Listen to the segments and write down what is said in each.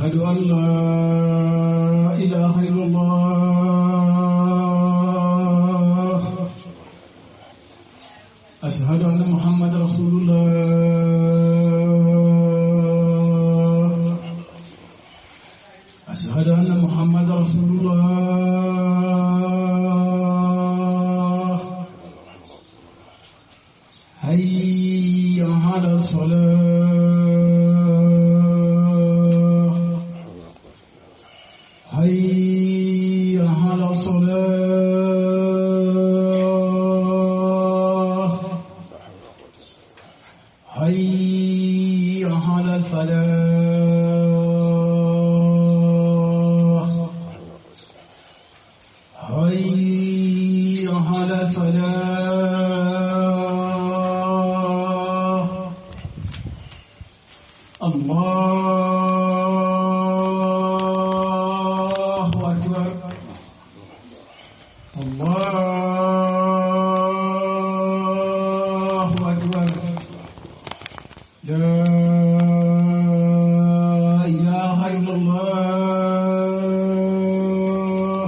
أشهد أن لا إله إلا الله أشهد أن محمد رسول الله أشهد أن محمد رسول الله حي على الصلاة حي على الصلاة حي على الفلاح حي على الفلاح الله أكبر الله أكبر لا إله إلا الله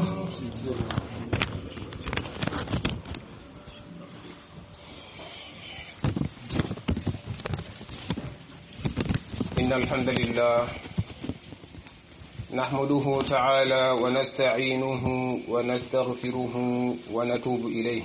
إن الحمد لله نحمده تعالى ونستعينه ونستغفره ونتوب إليه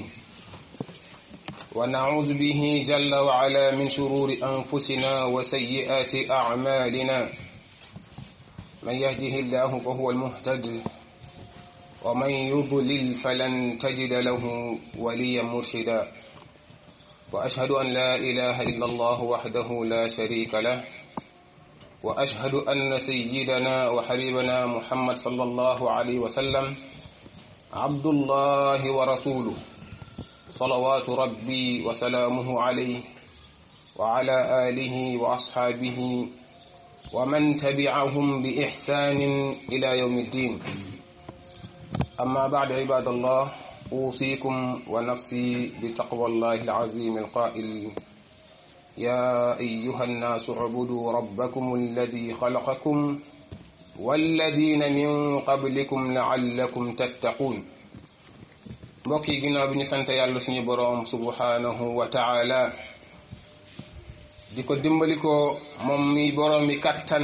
ونعوذ به جل وعلا من شرور أنفسنا وسيئات أعمالنا من يهده الله فهو المهتد ومن يضلل فلن تجد له وليا مرشدا وأشهد أن لا إله إلا الله وحده لا شريك له وأشهد أن سيدنا وحبيبنا محمد صلى الله عليه وسلم عبد الله ورسوله صلوات ربي وسلامه عليه وعلى آله وأصحابه ومن تبعهم بإحسان إلى يوم الدين أما بعد عباد الله أوصيكم ونفسي بتقوى الله العظيم القائل يا أيها الناس اعبدوا ربكم الذي خلقكم والذين من قبلكم لعلكم تتقون mbokk yi ginnaaw bi ñu sant yàlla suñu boroom subhanahu wa taala di ko dimbali ko moom mi boroom mi kattan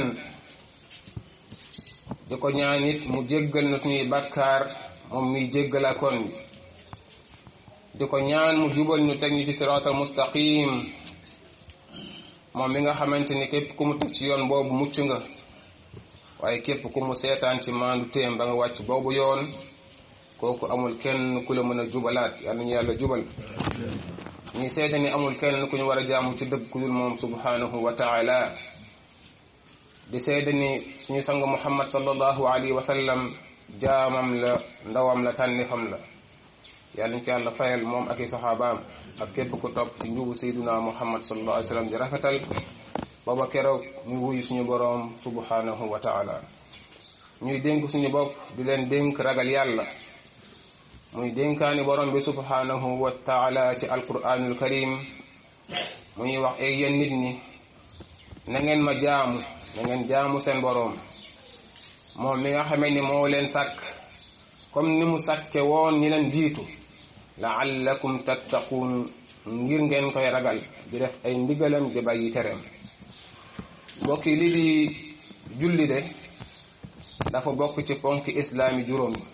di ko ñaan it mu jéggal na suñuy bakkaar moom mi jéggalaakoon bi di ko ñaan mu jubal ñu teg ñu ci siraatal mustaqim moom mi nga xamante ni képp ku mu teg ci yoon boobu mucc nga waaye képp ku mu seetaan ci maandu téem ba nga wàcc boobu yoon kooku amul kenn ku la mën a jubalaat yàlla ñu yàlla jubal ñuy seede ni amul kenn ku ñu war a jaamu ci dëgg ku dul moom subhanahu wa taala di seede ni suñu sang muhammad sallallahu alayhi wa sallam jaamam la ndawam la tànnifam la yàlla ñu ko yàlla fayal moom ak i saxaabaam ak képp ku topp ci njubu sayduna muhammad sallallahu alayhi wa sallam di rafetal booba keroog ñu wuyu suñu boroom subhanahu wa taala ñuy dénk suñu bopp di leen dénk ragal yàlla muy dénkaani borom bi subhanahu wa taala ci alquranul karim mu ñuy wax ay yéen nit ñi na ngeen ma jaamu na ngeen jaamu seen boroom moom mi nga xamee ni moo leen sàkk comme ni mu sàkke woon ñi leen jiitu laallakum tattaquun ngir ngeen koy ragal di def ay ndigalam di bàyyi tereem mbokk yi lii di julli de dafa bokk ci ponk islaami juróom yi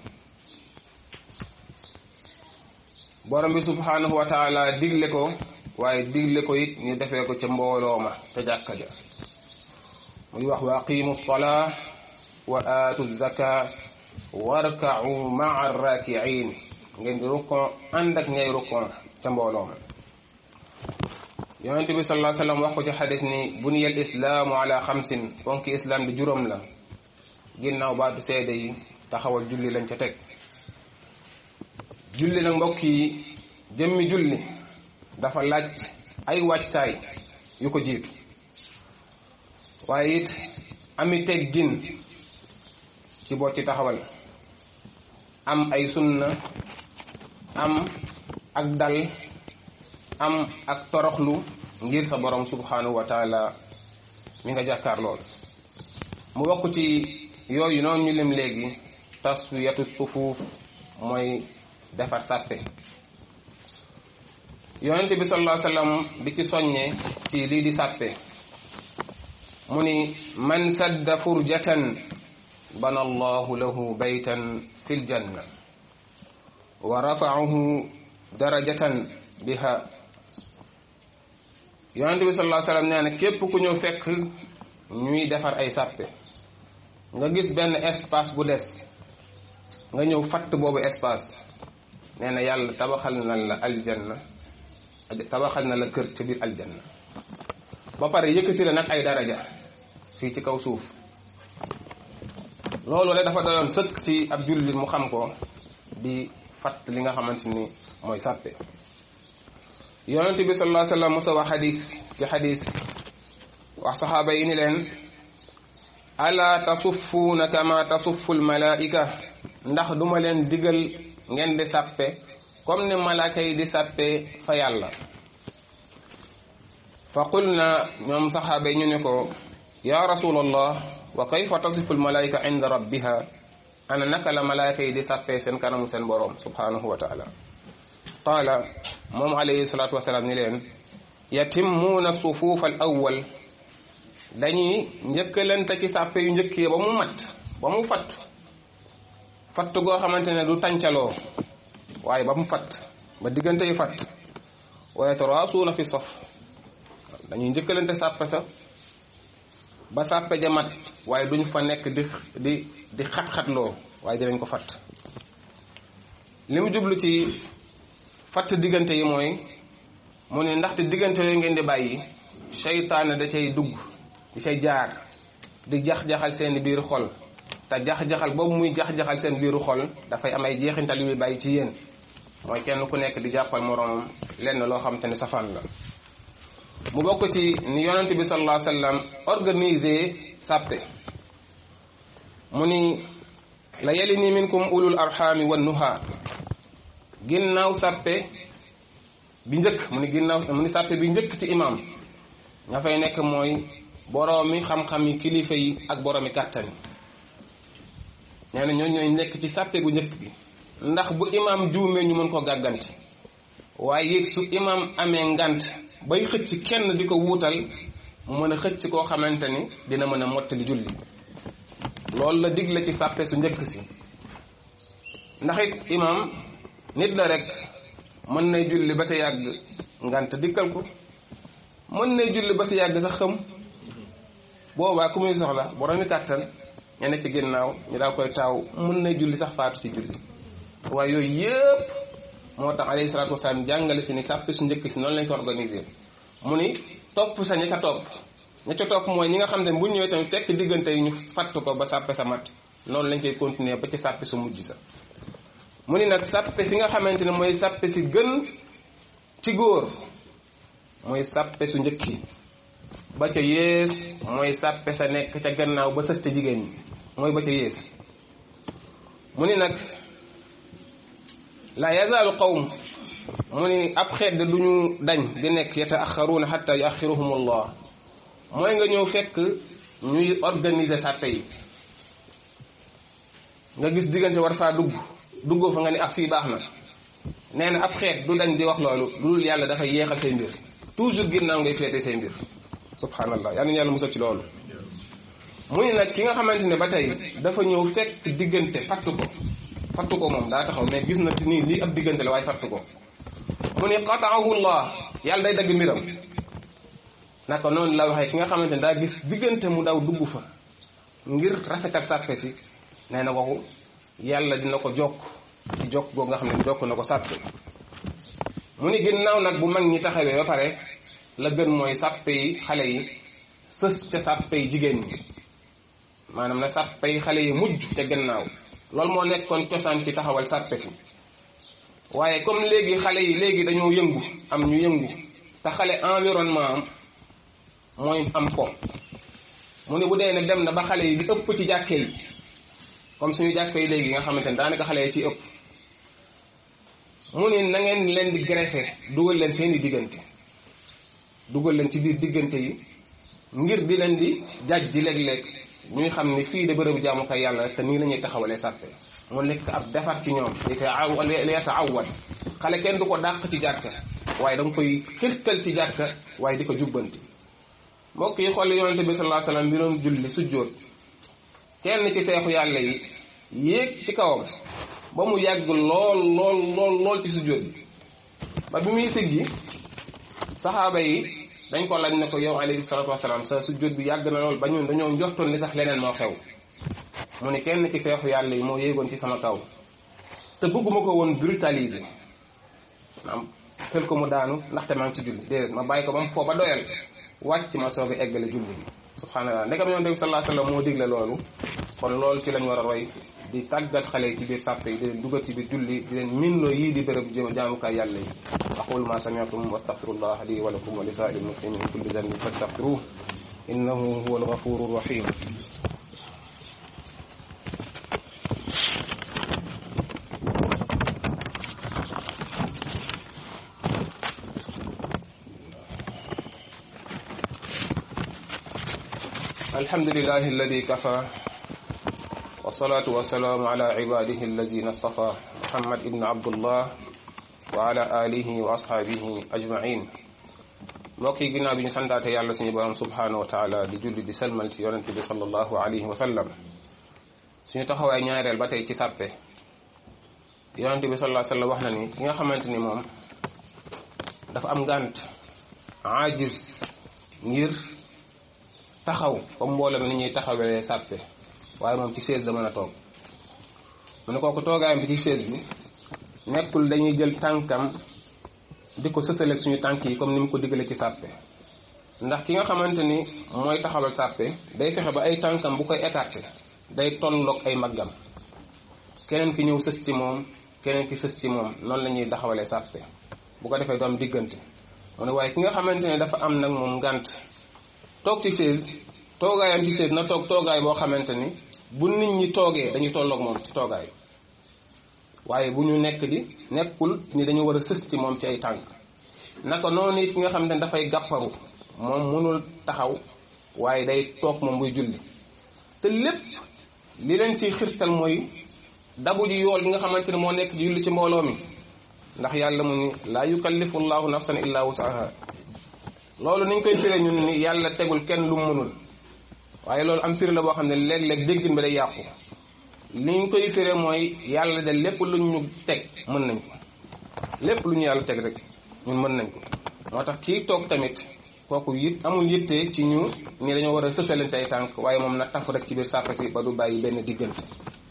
borom bi subhanahu wa taala digle ko waaye digle ko it ñu defee ko ca mbooloo ma ca jàkka ja muy wax wa aqimu salaa wa aatu zaka warkau maa rakiin ngeen di rukkon ànd ak ñay rukkon ca mbooloo ma yonent bi sallallahu alayhi wa sallam wax ko ci xadis ni buniya al islaamu ala xamsin ponki islam di juróom la ginnaaw baatu seede yi taxawal julli lañ ca teg julli nag mbokk yi jëmmi julli dafa laaj ay wàccaay yu ko jiitu waaye it ami teggin ci boo ci taxawal am ay sunna am ak dal am ak toroxlu ngir sa borom subhanahu wa taala mi nga jàkkaar lool mu bokk ci yooyu noonu ñu lim léegi taswiyatu sufuuf mooy defar sàppe yonent bi sallallahu alayhi wasallam di ci soññe ci lii di sàppe mu ni man sadda furjatan bana allahu lahu baytan fi ljanna wa rafaahu darajatan biha yonent bi sallallahu alayhi wasallam nee na képp ku ñëw fekk ñuy defar ay sàppe nga gis benn espace bu des nga ñëw fatt boobu espace nee na yàlla tabaxal na la aljanna tabaxal na la kër ci biir aljanna ba pare yëkkati la nag ay daraja fii ci kaw suuf loolu rek dafa doyoon sëkk ci ab jullit mu xam ko di fatt li nga xamante ni mooy sàppe yonent bi sallallahu alayhi wasallam musa wax xadis ci xadis wax saxaaba yi ni leen ala tasuffuuna kama tasuffu almalaika ndax duma leen digal ngeen di sàppe comme ni malaaka yi di sàppe fa yàlla fa qulna ñoom saxaaba yi ñu ne ko ya rasulallah wa kayfa tasifu almalaika inda rabbiha ana naka la malaaka yi di sàppe seen kanamu seen boroom subhanahu wa taala qaala moom alayhi salatu wasalaam ni leen yatimmuuna sufuuf al awwal dañuy njëkkalante ci sàppe yu njëkk yi ba mu mat ba mu fatt fatt goo xamante ne du tàncaloo waaye ba mu fatt ba diggante yu fatt wa yataraasuuna fi sof dañuy njëkkalante sàppe sa ba sàppe ja mat waaye duñ fa nekk di di di xat-xatloo waaye dinañ ko fatt li mu jublu ci fatt diggante yi mooy mu ne ndaxte diggante yooyu ngeen di bàyyi seytaane da cay dugg di cay jaar di jax-jaxal seen biir xol te jax-jaxal boobu muy jax-jaxal seen biiru xol dafay am ay jeexintal yu muy bàyyi ci yéen mooy kenn ku nekk di jàppal moroomam lenn loo xam te ne safaan la mu bokk ci ni yonent bi sallallahu alayhi wasallam organisé sàppe mu ni la yalini minkum ulul arhami wan nuha ginnaaw sàppe bi njëkk mu ni ginnaaw mu ni sàppe bi njëkk ci imam ña fay nekk mooy boroomi xam-xam yi kilifa yi ak boroomi kàttan yi nee na ñooñu ñooy nekk ci sàppe gu njëkk bi ndax bu imam juumee ñu mën ko gàgganti waaye it su imam amee ngant bay xëcc kenn di ko wuutal mu mën a xëcc koo xamante ni dina mën a mottali julli loolu la digle ci sàppe su njëkk si ndax it imam nit la rek mën nay julli ba sa yàgg ngant dikkal ko mën nay julli ba sa yàgg sax xam boobaa ku muy soxla boromi kàttan ña ne ci ginnaaw ñu daal koy taaw mën nay julli sax faatu ci julli waaye yooyu yëpp moo tax alayhi salaatu wasalaam jàngale si ni sàppe su njëkk si noonu lañ ko organisé mu ni topp sa ña ca topp ña ca topp mooy ñi nga xam ne bu ñëwee tamit fekk diggante yi ñu fatt ko ba sàppe sa mat noonu lañ koy continuer ba ci sàppe su mujj sa mu ni nag sàppe si nga xamante ne mooy sàppe si gën ci góor mooy sàppe su njëkk yi ba ca yées mooy sàppe sa nekk ca gannaaw ba sës ca jigéen ñi mooy ba ca yées mu ni nag la yazaalu qawm mu ni ab xeet du ñu dañ di nekk yataaxaruuna xatta yuaxiruhum allah mooy nga ñëw fekk ñuy organiser sàppe yi nga gis diggante war faa dugg duggoo fa nga ni ak fii baax na nee na ab xeet du dañ di wax loolu lu dul yàlla dafay yeexal say mbir toujours ginnaaw ngay féete say mbir subhanallah yal na yàlla musal ci loolu mu ni nag ki nga xamante ne ba tey dafa ñëw fekk diggante fatt ko fatt ko moom daa taxaw mais gis na nii lii ab diggante la waaye fatt ko mu ni qataahu llah yàlla day dagg mbiram naka noonu la waxee ki nga xamante ne daa gis diggante mu daw dugg fa ngir rafetal sàppe si nee na waxu yàlla dina ko jokk ci jokk googu nga xam ne jokk na ko sàppe mu ni ginnaaw nag bu mag ñi taxawee ba pare la gën mooy sàppe yi xale yi sës ca sàppe yi jigéen ñi maanaam na sàppe yi xale yi mujj ca gannaaw loolu moo nekkoon cosaan ci taxawal sàppe si waaye comme léegi xale yi léegi dañoo yëngu am ñu yëngu te xale environnement am mooy am ko mu ne bu dee ne dem na ba xale yi di ëpp ci jàkke yi comme suñu jàkke yi léegi nga xamante ne daanaka xale yi ci ëpp mu ne na ngeen leen di greffer dugal leen seeni diggante dugal leen ci biir diggante yi ngir di leen di jaj ji léeg-léeg ñuy xam ni fii de bërëbu jaamukaay yàlla te nii la ñuy taxawalee sàppe mu nekk ab defar ci ñoom li ta li yataawad xale kenn du ko dàq ci jàkka waaye da nga koy xirtal ci jàkka waaye di ko jubbanti mbokk yi xool yonente bi sallallahu alayhi wasallam bi doon julli sujjóot kenn ci seexu yàlla yi yéeg ci kawam ba mu yàgg lool lool lool lool ci sujjóot bi ba bi muy siggi saxaaba yi dañ ko laaj ne ko yow alayhi salatu wasalaam sa sujjóot bi yàgg na lool ba ñun dañoo njortoon ni sax leneen moo xew mu ne kenn ci seexu yàlla yi moo yéegoon ci sama kaw te bëgguma ko woon brutaliser maanaam xel ko mu daanu ndaxte maa ngi ci julli déedéet ma bàyyi ko ba mu foo ba doyal wàcc ma soog a eggale julli bi subhanallah ndekam yoon bi sallallahu alayhi wasallam moo digle loolu kon loolu ci lañ war a roy di tàggat xale yi ci biir sàppe yi di leen dugal ci biir julli di leen minnoo yii di bërëb jaamukaay yàlla yi aqulu ma sami'tum wa astaghfirullah li wa lakum wa li sa'iril muslimin min kulli dhanbin fastaghfiruhu innahu huwal ghafurur rahim الحمد لله الذي كفى والصلاة والسلام على عباده الذين اصطفى محمد بن عبد الله وعلى آله وأصحابه أجمعين mbokk yi ginnaaw bi ñu santaate yàlla suñu borom subhanahu wa taala di julli di salmal ci yonent bi sallallahu alayhi wa sallam suñu taxawaay ñaareel ba tey ci sàppe yonent bi sallallahu alayhi wa sallam wax na ni ki nga xamante ni moom dafa am ngànt ajiz ngir taxaw comme mboolem ni ñuy taxawee sàppe waaye moom ci chaise da mën a toog mu ne kooku toogaayam bi ci chaise bi nekkul dañuy jël tànkam di ko sësaleeg suñu tànk yi comme ni mu ko diggalee ci sàppe ndax ki nga xamante ni mooy taxawal sàppe day fexe ba ay tànkam bu koy écarté day tolloog ay maggam keneen ki ñëw sës ci moom keneen ki sës ci moom noonu la ñuy taxawalee sàppe bu ko defee du am diggante mu ne waaye ki nga xamante ne dafa am nag moom ngànt toog ci chaise toogaayam ci chaise na toog toogaay boo xamante ni bu nit ñi toogee dañuy tolloog moom ci toogaay waaye bu ñu nekk di nekkul ni dañu war a sës ci moom ci ay tànk naka noonu it ki nga xamante ne dafay gàpparu moom mënul taxaw waaye day toog moom buy julli te lépp li leen ciy xirtal mooy dabu ji yool bi nga xamante ne moo nekk ci julli ci mbooloo mi ndax yàlla mu ni laa yukallifu llahu nafsan illa wusaha loolu niñ koy firee ñun ni yàlla tegul kenn lu mu mënul waaye loolu am firi la boo xam ne léeg-léeg déggin bi day yàqu liñ koy firee mooy yàlla de lépp lu ñu teg mën nañ ko lépp lu ñu yàlla teg rek ñun mën nañ ko moo tax kii toog tamit kooku it amul yitte ci ñu ni dañoo war a sësalante ay tànk waaye moom na taf rek ci biir sàppe si ba du bàyyi benn diggante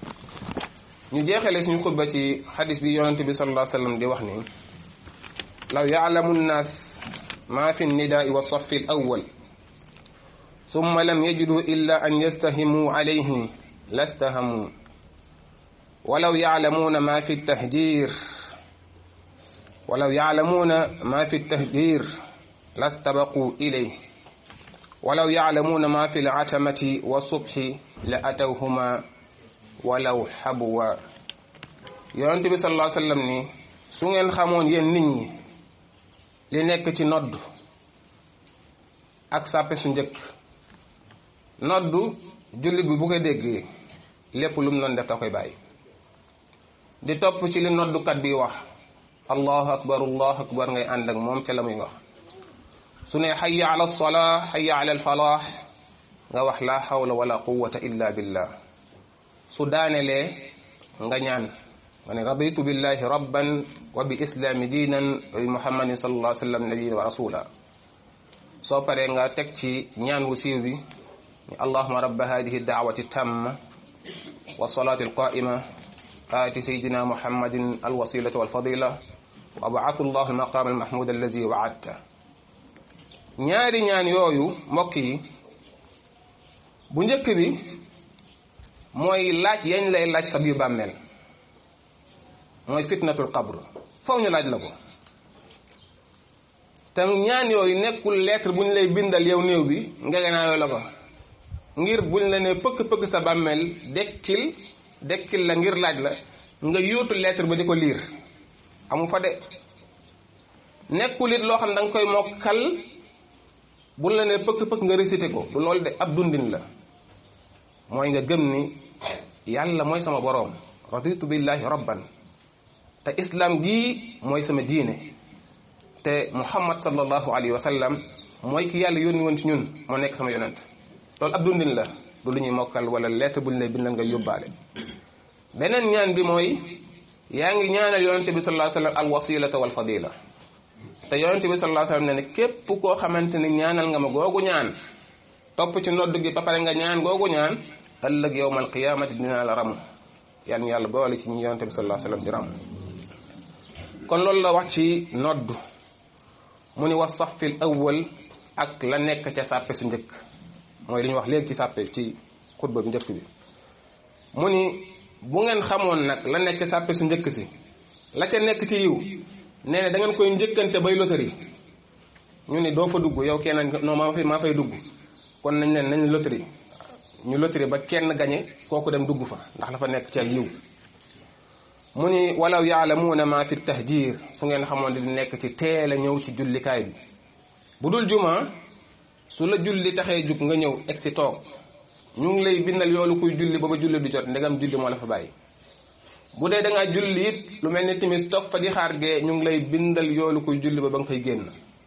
ñu jeexale suñu xutba ci xadis bi yonente bi sallallahu alayhi wasallam di wax ni law yaalamu nnaas ma fi nnidaai wa safi al awwal summa lam yajidu illa an yastahimu alayhi lastahamu walaw yaalamuuna ma fi tahjir walaw yaalamuuna ma fi tahjir lastabaquu ilayh walaw yaalamuuna ma fi latamati wa subhi la atawhuma walaw xabwa yonente bi sallallahu alayhi wasallam ni su ngeen xamoon yéen nit ñi li nekk ci nodd ak sàppe su njëkk noddu jullit bi bu ko déggee lépp lu mu doon def da koy bàyyi di topp ci li noddukat bi wax allahu akbar allahu akbar ngay ànd ak moom ca la muy wax su ne xayya ala alsolaa xayya ala alfalaax nga wax laa xawla wala quwata illa billah su daanelee nga ñaan nga ne raditu billahi rabban wa bi islaami diinan wa bi muhammadin sallallahu alayhi wa sallam nabiyan wa rasula soo paree nga teg ci ñaan wu siiw bi allahuma rabba hadihi daawati tamma wa salaati alqaima aati sayidina muhammadin alwasilata walfadila wa abaathu llahu almaqama almahmud allazi waadta ñaari ñaan yooyu mbokk yi bu njëkk bi mooy laaj yañ lay laaj sa biir bàmmeel mooy fitnatul qabr faw ñu laaj la ko te ñaan yooyu nekkul lettre bu ñu lay bindal yow néew bi ngegenaayoo la ko ngir buñ la ne pëkk-pëkk sa bàmmeel dekkil dekkil la ngir laaj la nga yóotu lettre ba di ko liir amu fa de nekkul it loo xam ne da nga koy mokkal buñ la ne pëkk-pëkk nga récité ko du loolu de ab dundin la mooy nga gëm ni yàlla mooy sama boroom raditu billahi rabban te islam gii mooy sama diine te muhammad sallallahu alayhi wa sallam mooy ki yàlla yónni woon ci ñun moo nekk sama yonent loolu ab dundin la du lu ñuy mokkal wala lettre buñ lay bindal nga yóbbaale beneen ñaan bi mooy yaa ngi ñaanal yonente bi sallallahu alayhi wa sallam al wasilata wal fadila te yonente bi sallallahu alayhi wa sallam ne ne képp koo xamante ni ñaanal nga ma googu ñaan topp ci nodd gi ba pare nga ñaan googu ñaan ëllëg yowmal qiyamati dina la ramu yal yàlla boole ci ñi yonente bi sallallahu alayhi wa sallam di ramu kon loolu la wax ci nodd mu ni wa safil awwal ak la nekk ca sàppe su njëkk mooy li ñu wax léegi ci sàppe ci xutba bi njëkk bi mu ni bu ngeen xamoon nag la nekk ca sàppe su njëkk si la ca nekk ci yiw nee na da ngeen koy njëkkante bay loterie ñu ni doo fa dugg yow kenn non maa fay maa fay dugg kon nañ leen nañ loterie ñu loterie ba kenn gañe kooku dem dugg fa ndax la fa nekk ci ak yiw mu ni walaw yaalamuuna ma fi tahjir su ngeen xamoon li nekk ci teel a ñëw ci jullikaay bi bu dul juma su la julli taxee jug nga ñëw egg si toog ñu ngi lay bindal yoolu kuy julli ba ba julli du jot ndegam julli moo la fa bàyyi bu dee da ngaa julli it lu mel ni timis toog fa di xaar gee ñu ngi lay bindal yoolu kuy julli ba ba nga fay génn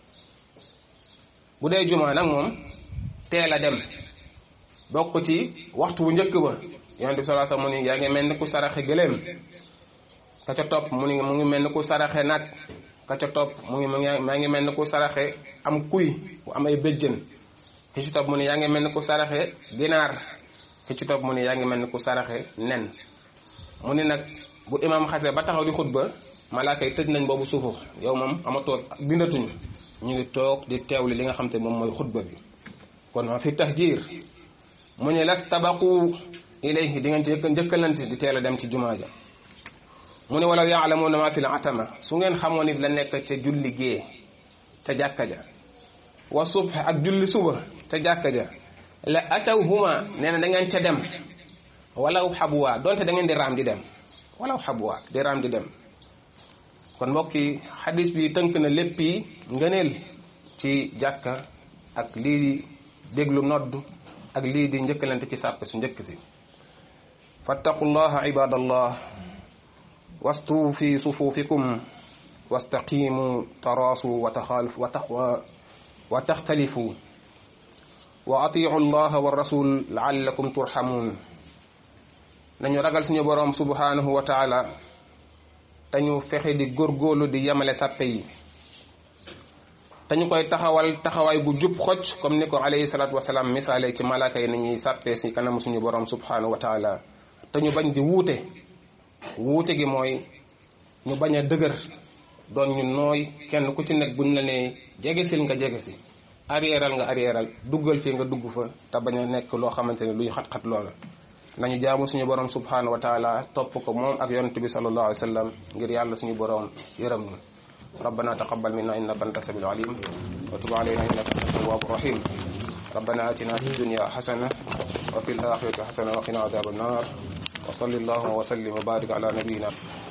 bu dee juma nag moom teel a dem bokk ci waxtu bu njëkk ba yonent bi sallallahu alayhi wasallam mu ni yaa ngi mel ni ku saraxe gëléem ka ca topp mu ngi mu ngi mel ni ku saraxe nag ka ca topp mu ngi mu ngi maa ngi mel ni ku saraxe am kuy bu am ay béjjën ki ci topp mu ni yaa ngi mel ni ku saraxe ginaar ki ci topp mu ni yaa ngi mel ni ku saraxe nen mu ni nag bu imam xasee ba taxaw di xutba malaaka yi tëj nañ boobu suufu yow moom amatoo bindatuñu ñu ngi toog di teewli li nga xam te moom mooy xutba bi kon ma fi tahjir mu ni las tabaqu ilayhi di ngeen ci njëkkalante di teel a dem ci jumaa ja mu ne walaw yaalamuuna ma fi l atama su ngeen xamoon it la nekk ca julli gée ca jàkka ja wa subh ak julli suba ca jàkka ja la atawhuma nee na da ngeen ca dem walaw xabuwaa donte da ngeen di raam di dem walaw xabuwaa di raam di dem kon mbokk yi xadis bi tënk na lépp yi ngëneel ci jàkka ak lii di déglu nodd ak lii di njëkkalante ci sàppe su njëkk si fattaqullaha ibadallah wastuu fi sufuufikum wastaqimu taraasu wa taxaalif wa taxtalifu wa atiicu allaha wa rasul laallakum turxamuun nañu ragal suñu boroom subhanahu wa taala te ñu fexe di góorgóorlu di yemale sàppe yi te ñu koy taxawal taxawaay bu jub xocc comme ni ko alayhi salaatu wasalaam misaale ci malaaka yi nañuy sàppee si kanam suñu boroom subhanahu wa taala te ñu bañ di wuute wuute gi mooy ñu bañ a dëgër doon ñu nooy kenn ku ci nekk buñ la nee jegesil nga jegesi arrièral nga arrièral duggal fii nga dugg fa te bañ a nekk loo xamante ne luy xat-xat loola nañu jaamu suñu borom subhanahu wa taala topp ko moom ak yonent bi sallallahu alayhi wa sallam ngir yàlla suñu borom yërëm ñu ربنا تقبل منا انك انت السميع العليم وتب علينا انك انت التواب الرحيم ربنا اتنا في الدنيا حسنه وفي الاخره حسنه وقنا عذاب النار وصل اللهم وسلم وبارك على نبينا